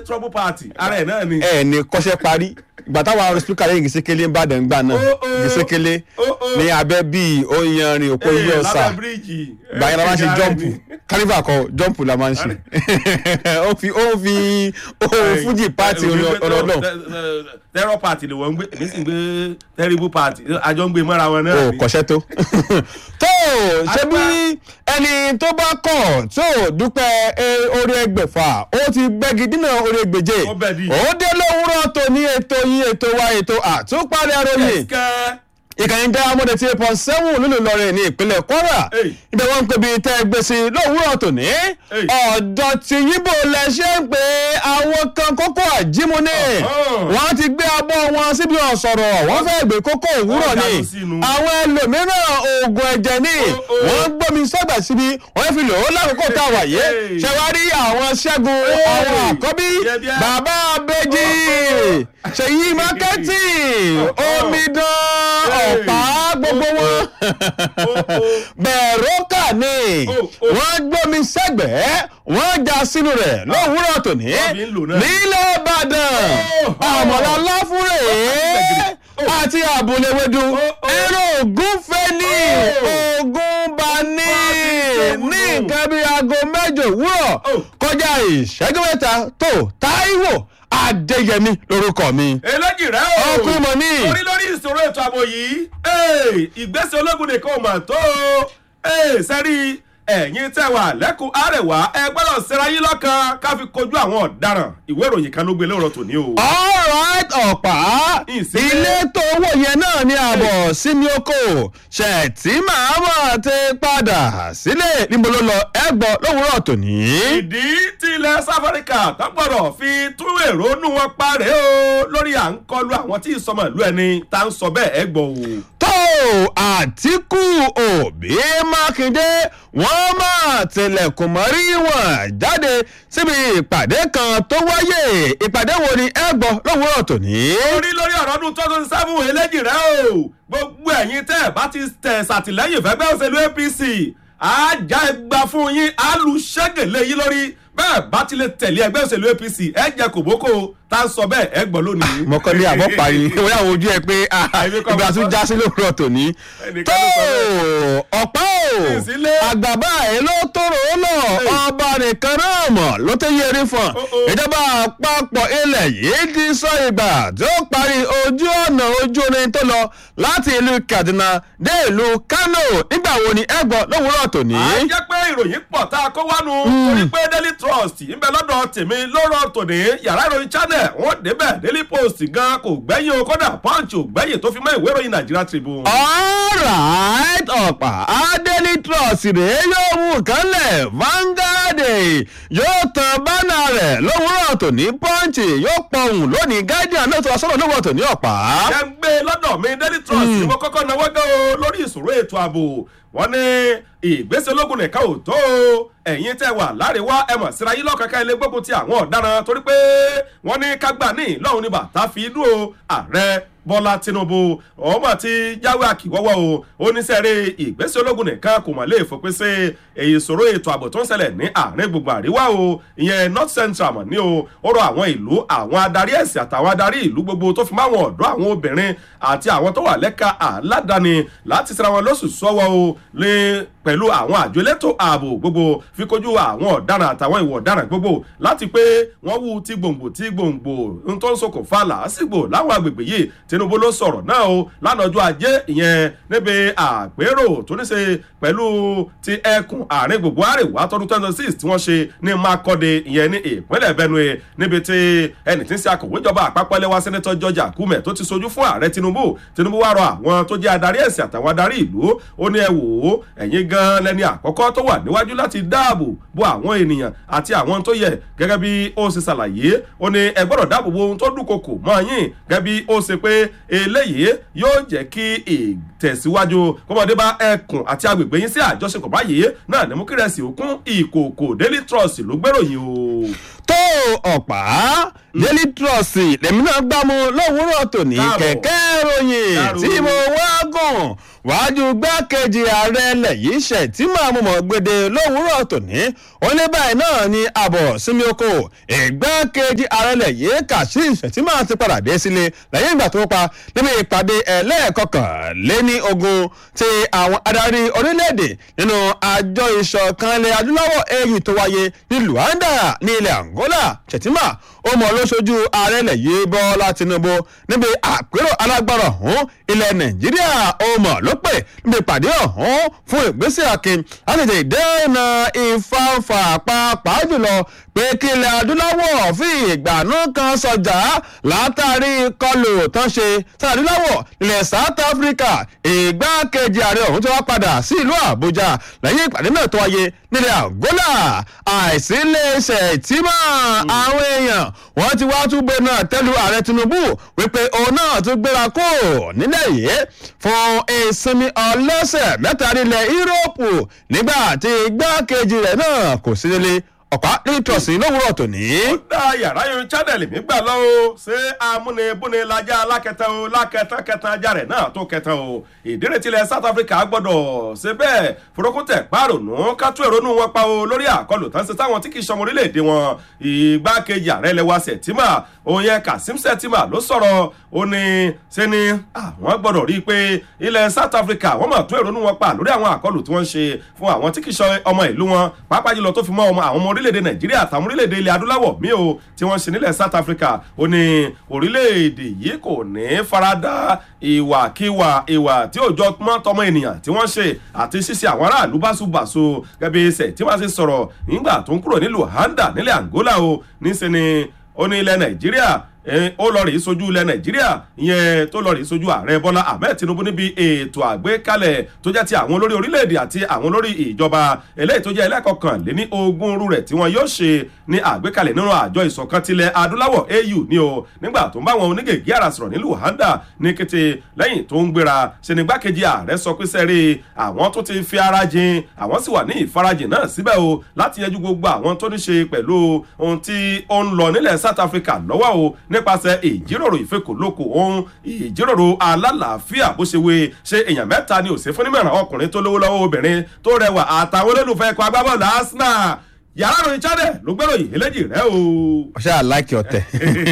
trouble party ara ẹ̀ náà ni. ẹ ní kọ́ṣẹ́ parí ìgbà táwọn arọ spika lẹ́yìn gìsékélé ń bàdàn gbà náà Oh, oh. gìsékélé Oh, oh. ní abẹ́ bíi oyanrin òpó ilé Ee, ọ̀sà lábẹ́ bíríìjì. gbà yẹn la máa ń ṣe Ara ẹ̀ jọ́ǹpù ni. carnival kọ jọ́ǹpù la máa ń ṣe ó fi ó fi ó fújì pààtì ọ̀rọ̀ náà terror party ni wọ́n ń gbé èmi sì ń gbé terrible party àjọ ń gbé mọ́ra wọn náà ó ni. kọ́ṣẹ́ tó. tó ṣe bí ẹni tó bá kọ̀ tó dúpẹ́ eh, orí ẹgbẹ̀fà ó ti gbẹ́gi dínà orí ẹgbẹ̀je Ó bẹ̀ di. ó dé lówùúrọ̀ tó ní ètò yín ètò wa ètò àtúpalẹ̀ àròyìn Kẹ́kẹ́. ìkànnì dáhàmọ́dé tí eight point seven nínú Ìlọrin ní ìpínlẹ̀ Kwara Hey. ibẹ̀ wọ́n ń pè bí tẹ́ ẹ gbé sí lówùúrọ̀ tòní ọ̀dọ̀ tí yíbo lẹ ṣe ń pè àwọn kan kókó àjímúni Ọ̀hán. wọ́n ti gbé abọ́ wọn síbi ọ̀sọ̀rọ̀ wọ́n fẹ́ gbé kókó òwúrọ̀ Wọ́n ni dànù sínú. àwọn ẹlòmíràn oògùn ẹ̀jẹ̀ ni Oh, oh. wọ́n gbómi sọ́gbà síbi wọ́n fi lò ó lákòókò tá a wà yé Hey. ṣẹwárí àwọn ṣẹ́gun Hey. àwọn àkọ́bí Yẹ̀bíà. bàbá abẹ́jì Oh, oh. ṣèyí mákẹ́tì Oh, oh. omidan Hey. ọ̀pá gbogbo wọn bẹ̀rùkà ni Oh, oh. wọ́n gbómi sẹ́gbẹ̀ẹ́ wọ́n já sínú rẹ̀ lówùúrọ̀ tòní Wọ́n fi ń lò náà. nílẹ̀ ìbàdàn Oh, oh. àmọ̀lá láfúrè àti àbúléwédú oh. ẹ̀rọ ògúnfẹ́ ní Oh. ogun bá ní Wọ́n ní ti nǹkan bíi aago mẹ́jọ òwúrọ̀ Oh. kọjá ìṣẹ́jú mẹ́ta tó táíwò adéyẹmí lórúkọ mi. eléjì rẹ o Ọkùnrin mọ̀ ní. orí lórí ìṣòro ètò ààbò yìí ee, ìgbésẹ̀ ológun nìkan ò mà tó o ee, sẹ́rí ẹ̀yin tẹ́ wà lẹ́kùn àrẹ̀wá ẹ gbọ́dọ̀ ṣera yín lọ́kàn ká fi kojú àwọn ọ̀daràn ìwé ìròyìn kan ló gbé lóòrọ̀ tòní o. alright ọ̀pá Ìsílẹ̀. ilé tó wò yẹn náà ní àbọ̀ sínú oko ṣètì màmá ti padà sílé níbo ló lọ ẹgbọ́ lówùúrọ̀ tòní. ìdí tí ilẹ̀ south africa tó gbọ́dọ̀ fi tún èrònú wọn parẹ́ o lórí à ń kọlu àwọn tí ìsọmọ ìlú ẹni tá ń sọ bẹ́ẹ̀ ẹ gbọ́ o. tó àtìkù òbí mákindé wọ́n máa tilẹ̀kùn mọ́rí wọn jáde síbi ìpàdé kan tó wáyé ìpàdé wo ni ẹ gbọ́ lówùúrọ̀ tòní. orí lórí ọ̀rọ̀ ọdún two thousand seven eléjì rẹ o gbogbo ẹ̀yin tẹ́ ẹ̀ bá ti tẹ̀ ṣàtìlẹ́yìn fẹ́gbẹ́ òṣèlú apc àjà ẹgbà fún yín alùṣẹ́gẹ̀lẹ̀ yín lórí bẹ́ẹ̀ bá ti lè tẹ̀lé ẹgbẹ́ òṣèlú apc ẹ jẹ kòbókò tá a sọ bẹ́ẹ̀ ẹ gbọ́ lónìí. mọ̀kànlé àbọ̀ parí wọ́n yà wọ ojú ẹ pé Èmi kọ́ ìgbà mo tún sọ. já sí lóòrọ̀ tòní. Ẹnìkan tó ló sọ ọ̀pá o Ìsílẹ̀. àgbàbá ẹ̀ ló tóró ó lọ ọba nìkan náà mọ̀ ló tẹ́ yé erin fún Oh, oh. ìjọba àpapọ̀ ilẹ̀ yìí ti sọ ìgbà tí ó parí ojú ọ̀nà ojú orin tó lọ láti ìlú Kaduna dé ìlú Kano nígbà wo ni ẹ gbọ́ lówùúrọ̀ tòní. à ń jẹ́ pé ìròyìn pọ̀ tá a kó wánu torí pé daily trust ń bẹ lọ́dọ̀ tèmi lórọ̀ tòní yàrá ìròyìn channel wọ́n débẹ̀ daily post gan kò gbẹ́yìn o kódà punch ò gbẹ́yìn tó fi mọ́ ìwé ìròyìn Nigeria Tribune. alright ọ̀pá adeli trust rèé yóò mú kánlẹ̀ Vanguard yóò tan bánà rẹ̀ lówùúrọ̀ tòní punch yóò pọ̀hùn lónìí guardian náà tó wá sọ́dọ̀ lówùúrọ̀ tòní ọ̀pá. jẹ́ ń gbé lọ́dọ̀ mi daily trust ni mo kọ́kọ́ náwó gan o lórí ìṣòro ètò ààbò wọ́n ní ìgbésẹ̀ ológun nìkan ò tó o ẹ̀yin tẹ́ wà láríwá ẹ mọ̀ síra yín lọ́kàkà ilé gbógun ti àwọn ọ̀daràn torí pé wọ́n ní kágbà ní lọ́hùn ní bàtà fi inú o ààrẹ bọ́lá tinubu ọmọ ti jáwé àkìwọ́wọ́ o oníṣẹ́rẹ́ ìgbésẹ̀ ológun nìkan kò mọ̀ lè fòpin sí èyí ìṣòro ètò ààbò tó ń ṣẹlẹ̀ ní àárín gbogbo àríwá o ìyẹn north central mọ̀ ní o ó rọ àwọn ìlú àwọn adarí ẹ̀sìn àtàwọn adarí ìlú gbogbo tó fi máwọn ọ̀dọ́ àwọn obìnrin àti àwọn tó wà lẹ́ka aládàáni láti ṣera wọn lóṣù sọ́wọ́ o lé pẹ̀lú àwọn àjọ elétò ààbò gbogbo fi kojú àwọn ọ̀daràn àtàwọn ìwọ̀ ọ̀daràn gbogbo láti pé wọ́n wú ti gbòǹgbò ti gbòǹgbò ń tó ń ṣokùnfà làásìgbò láwọn agbègbè yìí tinubu ló sọ̀rọ̀ náà o lánàá ọjọ́ ajé ìyẹn níbi àpérò tó ní ṣe pẹ̀lú ti ẹkùn àárín gbogbo àríwá tọdún twenty six tí wọ́n ṣe ní makọ́de ìyẹn ní ìpínlẹ̀ benue níbi tí ẹnì tí ń ṣe akọ̀wé ìjọba àpapọ̀ ẹlẹ́wà sẹ́nẹ́tọ̀ george akume tó ti sojú fún ààrẹ tinubu tinubu wá rọ àwọn tó jẹ́ adarí ẹ̀sìn àtàwọn adarí ìlú ó ní ẹ wò ó ẹ̀yin gan lẹ́ni àkọ́kọ́ tó wà níwájú láti dáàbò bo àwọn ènìyàn àti àwọn tó yẹ gẹ́gẹ́ bí ó ṣe ṣàlàyé ó ní ẹ gbọ́dọ̀ dáàbò bo ohun tó dúnkokò mọ́ yín gẹ́gẹ́ bí ó ṣe pé eléyìí yóò jẹ́ kí ìtẹ̀síwájú kọ́mọdé bá ẹkùn àti agbègbè yín sí àjọṣepọ̀ báyìí náà ní mú kí rẹsì òkun ìkòkò daily trust ló gbèròyìn o. tó ọ̀pá daily trust lèmi náà gbá mu lówùúrọ̀ tòní Káàbọ̀. kẹ̀kẹ́ ròyìn Káàrò. tí mo wá gùn wájú gbákejì ààrẹ ilẹ̀ yìí ṣètìmọ̀ àmúmọ̀ gbèdé lówùúrọ̀ tòní ó ní báyìí náà ni àbọ̀ sinmi oko ìgbákejì ààrẹ ilẹ̀ yìí kashim ṣètìmọ̀ ti padà dé sílé lẹ́yìn ìgbà tó pa níbi ìpàdé ẹlẹ́ẹ̀kọkànléní ogun ti àwọn adarí orílẹ̀-èdè nínú àjọ ìṣọ̀kan ilẹ̀ adúláwọ̀ au tó wáyé ní luanda ní ilẹ̀ angola ṣètìmọ̀ ó mọ̀ lóṣojú ààrẹ ilẹ̀ yìí bọ́lá tinubu níbi àpérò alágbára ọ̀hún ilẹ̀ nàìjíríà ó mọ̀ ló pè níbi ìpàdé ọ̀hún fún ìgbésẹ̀ akin láti lè dẹ́nà ìfàǹfà pàápàá jùlọ pé kí ilẹ̀ adúláwọ̀ fi ìgbàanú kan sọjà látàrí kọlù tán ṣe sáà adúláwọ̀ ilẹ̀ south africa ìgbákejì ààrẹ ọ̀hún tó wá padà sí ìlú àbújá lẹ́yìn ìpàdé náà tó wáyé nílẹ̀ angola àìsí iléeṣẹ́ ìtìmọ̀ àwọn èèyàn wọ́n ti wá túbọ̀ náà tẹ́lu ààrẹ tinubu wípé òun náà tún gbéra kó nílẹ̀ yìí fún ìsinmi ọlọ́sẹ̀ mẹ́ta nílẹ̀ yúróòpù nígbà tí igbákejì rẹ̀ náà kò sí nílé ọ̀pá nítorọ̀sí lówùrọ̀ tòní. ó dá yàrá yun channel mi gbà lọ o ṣé amúnibúni lajá alákẹtẹ o lákẹtàn kẹtàn ajá rẹ náà tó kẹtàn o ìdírètílẹ̀ south africa gbọ́dọ̀ ṣe bẹ́ẹ̀ forokúntẹ̀ pàrònú kátó èrònú wọn pa o lórí àkọlù tán ṣe táwọn tí kì í ṣọmọ orílẹ̀-èdè wọn ìgbákejì ààrẹ lẹwa sẹ̀tìmà òun yẹn kasim sẹ̀tìmà ló sọ̀rọ̀ ó ní ṣe ni àwọn gbọ́dọ̀ rí i pé ilẹ̀ south africa wọ́n mọ̀ tún èrònú wọn pa lórí àwọn àkọlù tí wọ́n ń ṣe fún àwọn tí kì í ṣọ ọmọ ìlú wọn pàápàá jùlọ tó fi mọ́ ọmọ àwọn ọmọ orílẹ̀-èdè nàìjíríà àtàwọn orílẹ̀-èdè ilẹ̀ adúláwọ̀ míì o tí wọ́n ṣe nílẹ̀ south africa ó ní orílẹ̀-èdè yìí kò ní farada ìwàkiwà ìwà tí òjò mọ́ tọmọ ènìyàn tí wọ́n ṣe àti ṣíṣe àwọn aráàlú báṣubàṣu gẹ́gẹ́ ṣe tí wọ́n ṣe sọ̀rọ̀ nígbà tó ń kúrò ní luanda nílẹ̀ angola o níṣẹ́ ni ó ní ilẹ̀ nàìjíríà ó lọ rèé sojú ilẹ̀ nàìjíríà ìyẹn tó lọ rèé sojú ààrẹ bọ́lá ahmed tinubu níbi ètò àgbékalẹ̀ tó jẹ́ ti àwọn olórí orílẹ̀-èdè àti àwọn olórí ìjọba eléyìí tó jẹ́ ẹlẹ́kọ̀ọ́kànléní ogún rú rẹ̀ tí wọ́n yóò ṣe ní àgbékalẹ̀ nínú àjọ ìṣọ̀kan tilẹ̀ adúláwọ̀ au ní o nígbà tó ń bá wọn onígègé àrà sọ̀rọ̀ ní luanda ní kété lẹ́yìn tó ń gbéra ṣe ní gbákejì ààrẹ sọ pé sẹ́rí àwọn tó ti fi ara jin àwọn sì wà ní ìfarajìn náà síbẹ̀ o láti yanjú gbogbo àwọn tó ní ṣe pẹ̀lú ohun tí ó ń lọ nílẹ̀ south africa lọ́wọ́ o nípasẹ̀ ìjíròrò ìfekòlókò ohun ìjíròrò alálàáfíà bó ṣe wé ṣe èèyàn mẹ́ta ni òsè fún nímọ̀ràn ọkùnrin tó lówó lọ́wọ́ obìnrin tó rẹwà àtàwọn olólùfẹ́ ẹ̀kọ́ agbábọ́ọ̀lù arsenal yàrá ìròyìn channel ló gbèrò yìí eléjì rẹ o. ọ̀ṣẹ́ àláìkì ọ̀tẹ̀.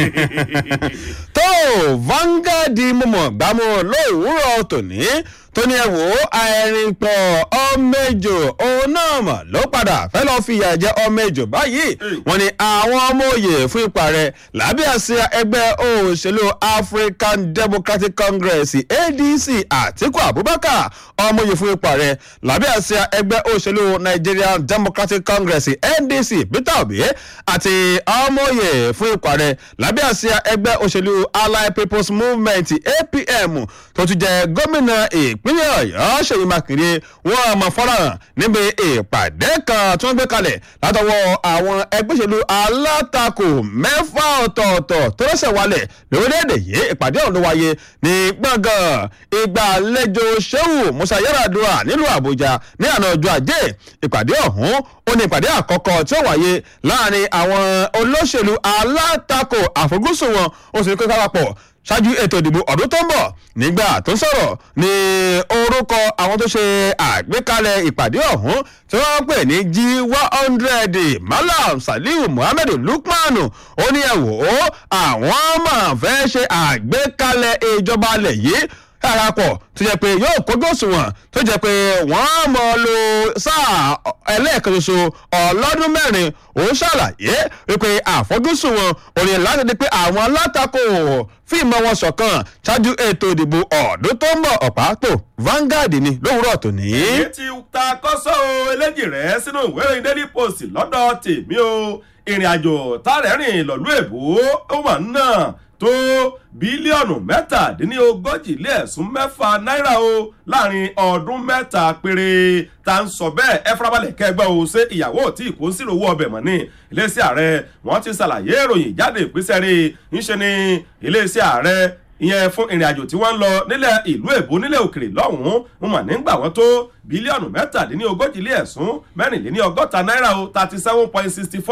tó Vanguard mọ̀mọ́ gbámú lówùúrọ̀ tòní tó ní ẹ wò ó àìrìn pọ̀ ọmọ ejò òun náà mọ̀ ló padà fẹ́ lọ́ọ́ fi ìyà jẹ ọmọ ejò báyìí wọ́n ní àwọn ọmọ òye fún ipa rẹ̀ lábẹ́ àsíá ẹgbẹ́ òṣèlú African Democratic Congress ADC Àtíkù Abubakar ọmọ òye fún ipa rẹ̀ lábẹ́ àsíá ẹgbẹ́ òṣèlú Nigerian Democratic Congress NDC Peter Obi àti ọmọ òye fún ipa rẹ̀ lábẹ́ àsíá ẹgbẹ́ òṣèlú Allied People's Movement APM tó ti jẹ gómìnà ìpínlẹ̀ ìpínlẹ̀ ọ̀yọ́ ṣèyí mákindé wọ́n mọ̀ fọ́nrán níbi ìpàdé kan tí wọ́n gbé kalẹ̀ látọwọ́ àwọn ẹgbẹ́ òṣèlú alátakò mẹ́fà ọ̀tọ̀ọ̀tọ̀ tó rẹ́sẹ̀ wálẹ̀ lórílẹ̀‐èdè yìí ìpàdé ọ̀hún ló wáyé ní gbọ̀ngàn ìgbàlejò ṣéwù musa yaradua nílùú àbújá ní àná ọjọ́ ajé ìpàdé ọ̀hún ó ní ìpàdé àkọ́kọ́ tí ó wáyé láàrin àwọn olóṣèlú alátakò àfojúsùn wọn ó sì ní kó kápapọ̀ ṣáájú ètò ìdìbò ọdún tó ń bọ̀ nígbà tó ń sọ̀rọ̀ ní orúkọ àwọn tó ṣe àgbékalẹ̀ ìpàdé ọ̀hún tí wọ́n pè ní g one hundred malam saliu muhammed lukman ó ní ẹ wò ó àwọn máa fẹ́ ṣe àgbékalẹ̀ ìjọba alẹ̀ yìí àràpọ̀ tó jẹ́ pé yóò kójú òṣùwọ̀n tó jẹ́ pé wọ́n mọ̀ lo sáà ẹlẹ́ẹ̀kan ṣoṣo ọlọ́dún mẹ́rin òun ṣàlàyé wípé àfojúsùn wọn ò ní láti di pé àwọn alátakò fíìmọ̀ wọn ṣọ̀kan ṣáájú ètò ìdìbò ọ̀dún tó ń bọ̀ ọ̀pá tó Vanguard ni lówùúrọ̀ tòní. èyí ti ta kọ́sọ́ o eléjì rẹ̀ sínú ìwé ìròyìn Daily Post lọ́dọ̀ tèmi o ìrìn àjò tààrẹ́rìn lọ́lú èbó ó wà náà tó bílíọ̀nù mẹ́tàdínlógójì lé ẹ̀sùn mẹ́fà náírà o láàrin ọdún mẹ́ta péré ta ń sọ bẹ́ẹ̀ ẹ farabalẹ̀ kẹgbẹ́ o ṣé ìyàwó tí kò ń sírò owó ọbẹ̀ mọ́ ní iléeṣẹ́ ààrẹ wọ́n ti ṣàlàyé ìròyìn jáde ìpínṣẹ́ rí ńṣe ní iléeṣẹ́ ààrẹ ìyẹn fún ìrìn àjò tí wọ́n ń lọ nílẹ̀ ìlú èbó nílẹ̀ òkèrè lọ́hùn-ún mo mà nígbà wọn tó bílíọ̀nù mẹ́tàdínlógójì lé ẹ̀sùn mẹ́rìnléní ọgọ́ta náírà o thirty seven point sixty four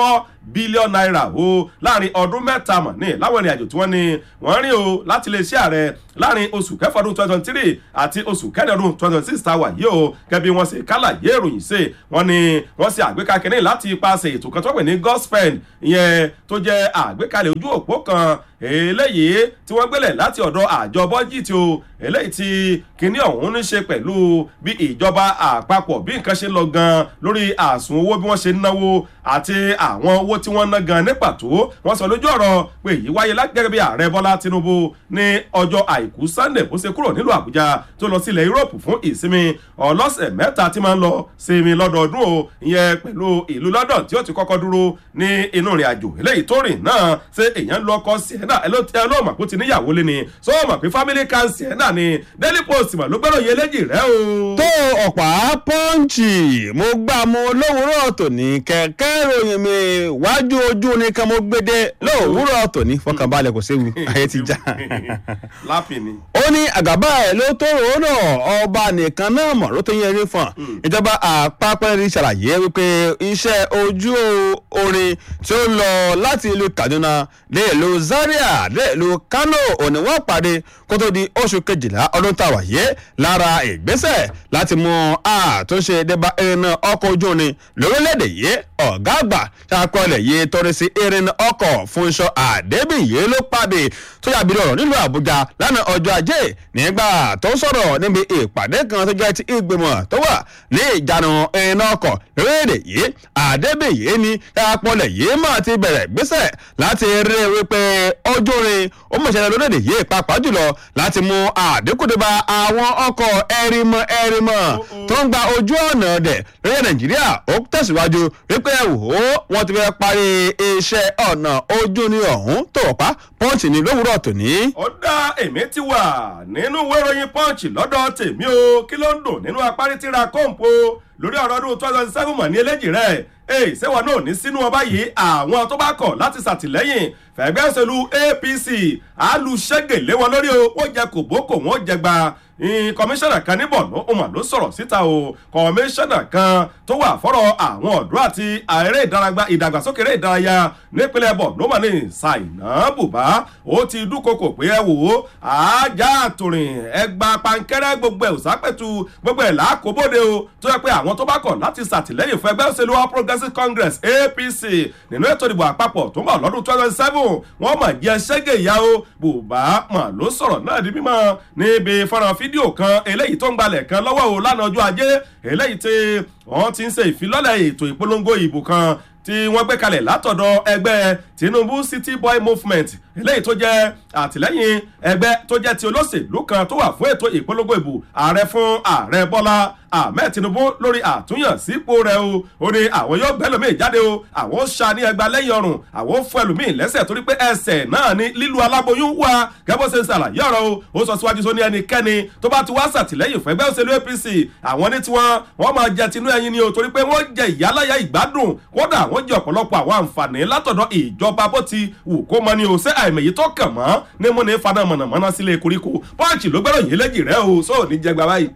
bílíọ̀nù náírà o láàrin ọdún mẹ́ta mọ̀ ní láwọn ìrìn àjò tí wọ́n ní wọ́n rí o láti lè ṣe ààrẹ láàrin oṣù kẹfà ọdún twenty twenty three àti oṣù kẹrin ọdún twenty twenty six tá a wà yìí o gẹ́bí wọ́n ṣe kálàyé ìròyìn ṣe wọ́n ní wọ́n ṣe àgbékalẹ̀ láti ipasẹ̀ ètò kan tó pè ní gospel ìyẹn tó jẹ́ àgbékalẹ̀ ojú òpó kan eléyìí tí wọ́n gbélẹ̀ láti ọ̀dọ̀ àjọ bọ́jìtì o eléyìí tí kinní ọ̀hún ní ṣe pẹ̀lú bí ìjọba àpapọ̀ bí nǹkan ṣe ń lọ gan lórí àsùn owó bí wọ́n ṣe ń náwó àti àwọn owó tí wọ́n ná gan ní pàtó wọ́n sọ lójú ọ̀rọ̀ pé èyí wáyé gẹ́gẹ́ bí ààrẹ bọ́lá tinubu ní ọjọ́ àìkú sunday bó ṣe kúrò nílùú àbújá tó lọ sí ilẹ̀ yúròpù fún ìsinmi ọlọ́sẹ̀ mẹ́ta tí máa ń lọ sinmi lọ́dọọdún o ìyẹn pẹ̀lú ìlú london tí ó ti kọ́kọ́ dúró ní inú ìrìn àjò eléyìí tó rìn náà ṣé èèyàn lọ ọkọ sienna ẹ ló tẹ ẹ ló mọ̀ pé ó ti níyàwó lé ni sọ mọ̀ pé family can sienna ni daily post mà ló gbẹ́rọ̀ yẹ léjì rẹ o. tó ọ̀pá pọ́ǹchì mo gbà mo lówùúrọ̀ tòní kẹ̀kẹ́ ìròyìn mi wájú ojú ni kan mo gbédé lówùúrọ̀ tòní fọkànbalẹ̀ kò séwu ayé ti já. lápì ni. ó ní àgàbà ẹ̀ ló tó ròónà ọba nìkan náà mọ̀ ló tó yẹ eré fún ìjọba àpapọ̀ rí ṣàlàyé wípé iṣẹ́ ojú orin tí ó lọ láti ìlú kaduna dé ìlú zaria dé ìlú kano òní wọ́n pàdé kó tó di oṣù kejìlá ọdún tá a wà yé lára ìgbésẹ̀ láti mú àtúnṣe débà irinna ọkọ̀ ojú orin lórílẹ̀‐èdè yìí ọ̀gá àgbà ṣàkọọ́lẹ̀ yìí torí sí irinna ọkọ̀ fún iṣọ́ àdébìyẹ ló pàdé tó yàbí ọ̀rọ̀ nílùú àbújá lánàá ọjọ́ ajé nígbà tó sọ̀rọ̀ níbi ìpàdé kan tó jẹ́ ti ìgbìmọ̀ tó wà ní ìjánu irinna ọkọ̀ lórílẹ̀‐èdè yìí àdébìyẹ ni ṣàkọọ́lẹ̀ yìí máa ti bẹ̀rẹ̀ gbésẹ̀ láti rí wípé ọjọ́ orin ó mọ̀ ṣẹlẹ̀ lórílẹ̀‐èdè yìí pàápàá jùlọ láti mú àdínkù dé bá àwọn ọkọ̀ ẹ̀rìmọ̀ ẹ̀rìmọ̀ tó ń gba ojú ọ̀nà dẹ̀ lórí nàìjíríà ó tẹ̀síwájú wípé wò ó wọ́n ti fẹ́ parí iṣẹ́ ọ̀nà ojú ní ọ̀hún tó ọ̀pá pọ́ǹchì ní lówùúrọ̀ tòní. ó dá èmi ti wà nínú ìwé ìròyìn pọ́ǹchì lọ́dọ̀ tèmi o kí ló ń dùn nínú apárí tíra kóńpó lórí ọ̀rọ̀ ọdún two thousand seven mọ̀ ní eléjì rẹ̀ ee ṣéwọ náà ní sínú ọba yìí àwọn tó bá kọ̀ láti ṣàtìlẹ́yìn fẹ̀gbẹ́ òṣèlú apc alùṣègè lé wọn lórí o wọ́n jẹ kòbókò wọ́n jẹ gba kọmíṣánná kan ní bọ̀nú ọmọ ló sọ̀rọ̀ síta o kọmíṣánná kan tó wà fọ́rọ̀ àwọn ọ̀dọ́ àti eré ìdàgbàsókè eré ìdárayá nípínlẹ̀ bọ̀nú mà ní ṣàìná bùbá ó ti dúnkokò pé ẹ wò ó ajá àtòrìn ẹgbà pankẹ́rẹ́ gbogbo ẹ̀ òsápẹ̀tù gbogbo ẹ̀ làákòbóde o tó yẹ pé àwọn tó bá kọ̀ láti ṣàtìlẹ́yìn fún ẹgbẹ́ òṣèlú all progressives congress apc nínú ètò ìdìbò àpapọ̀ tó ń bọ̀ lọ́dún twenty seven wọ́n mà jẹ́ ṣẹ́gẹ̀ ìyá o bùbá mà ló sọ̀rọ̀ náà di mímọ́ níbi fọ́nrán fídíò kan eléyìí tó ń gbalẹ̀ kan lọ́wọ́ o lánàá ọjọ́ ajé eléyìí tí wọ́n ti ń ṣe ìfilọ́lẹ̀ ètò ìpolongo ìbò kan tí wọ́n gbé kalẹ̀ látọ̀dọ̀ ẹgbẹ́ tinubu city boy movement eléyìí tó jẹ́ àtìlẹ́yìn ẹgbẹ́ tó jẹ́ ti olóṣèlú kan tó wà fún ètò ìpolongo ìbò ààrẹ fún ààrẹ bọ́lá ahmed tinubu lórí àtúnyàn sípò rẹ o ó ní àwọn yóò gbẹ́ lómi jáde o àwọn ó ṣa ní ẹgbàá lẹ́yìn ọrùn àwọn ó fún ẹlòmíì lẹ́sẹ̀ torí pé ẹsẹ̀ náà ní lílu aláboyún wà gẹ́gbó ṣe ń ṣàlàyé ọ̀rọ̀ o ó sọ síwájú sóní ẹnikẹ́ni tó bá ti wá ṣàtìlẹ́yìn fún ẹgbẹ́ òṣèlú apc àwọn ní tiwọn wọ́n máa jẹ tinú ẹyin ni o torí pé wọ́n jẹ ìyáláyà ìgbádùn kódà wọ́n jẹ ọ̀pọ̀lọpọ̀ àwọn àǹfààní látọ̀dọ̀ ìjọba bó ti wù kó mọ ni o ṣé àìmọ̀yí tó kàn mọ́ ní múni fana mọ̀nàmọ́ná sílé koríko pọ́ǹchì ló gbẹ́rọ̀ yìí lẹ́jì rẹ o sóò ní jẹgba báyìí.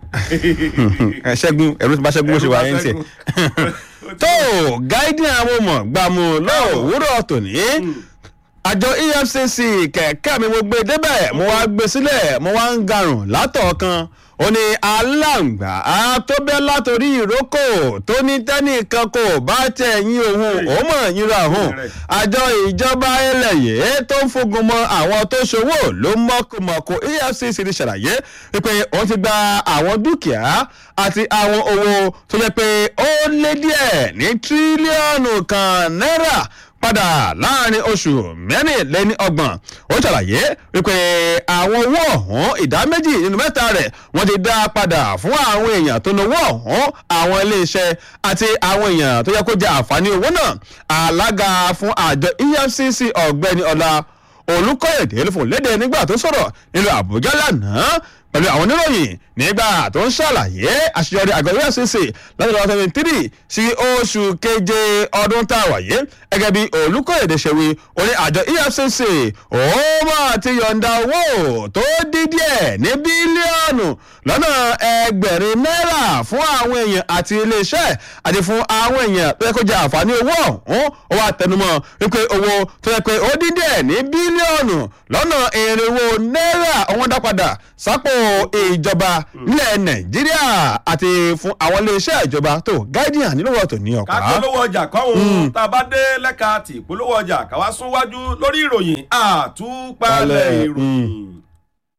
ṣẹ́gun ẹ̀rú ti bá ṣẹ́gun bó ṣe wà yẹn ń tẹ̀. tó gáídì àwọn ọmọ gbàmù lọ́wọ́rọ̀ tòní àjọ efcc kẹ̀kẹ́ mi mo gbé débẹ̀ mo wá gbé sílẹ̀ mo wá ń garùn látọ̀ kan ó ní aláǹgbá tó bẹ́ látòrí ìrókò tó ní tẹ́nìkan kò bá tẹ̀ yín òun ó mọ̀ yínra òun àjọ ìjọba ẹlẹ́yẹ tó ń fogun mọ àwọn tó ṣòwò ló mọ̀kùmọ̀kù efcc ti ṣàlàyé pé wọ́n ti gba àwọn dúkìá àti àwọn owó tó jẹ́ pé ó lé díẹ̀ ní tírílíọ̀nù kan náírà padà láàrin oṣù mẹ́rìnlẹ́ni ọgbọ̀n ó ṣàlàyé wípé àwọn owó ọ̀hún ìdá méjì nínú mẹ́ta rẹ̀ wọ́n ti dá padà fún àwọn èèyàn tó náwó ọ̀hún àwọn iléeṣẹ́ àti àwọn èèyàn tó yẹ kó jẹ àǹfààní owó náà alága fún àjọ efcc ọ̀gbẹ́ni ọ̀la olùkọ́yẹ̀dẹ́ ló fò léde nígbà tó sọ̀rọ̀ nílùú àbújá lánàá pẹ̀lú àwọn oníròyìn nígbà tó ń ṣàlàyé àṣeyọrí àgọ́ efcc láti lọ́wọ́ seventy three sí oṣù keje ọdún tá a wà yé gẹ́gẹ́ bí olùkọ́yèdè ṣe wí orí àjọ efcc ó máa ti yọ̀ǹda owó tó dín díẹ̀ ní bílíọ̀nù lọ́nà ẹgbẹ̀rin náírà fún àwọn èèyàn àti iléeṣẹ́ àti fún àwọn èèyàn tó yẹ kó jẹ àǹfààní owó ọ̀hún ó wà tẹnumọ́ wípé owó tó yẹ pé ó dín díẹ̀ ní bílíọ̀nù lọ́nà irinwó náírà ọ̀wọ́n dá padà sápò ìjọba nílẹ̀ nàìjíríà àti fún àwọn iléeṣẹ́ ìjọba tó guardian nílò wọ́tò ní ọ̀pá. ká polówó ọjà kọ́hún tá a bá dé lẹ́ka tí polówó ọjà káwá sún wájú lórí ìròyìn àtúpalẹ̀ ìròyìn.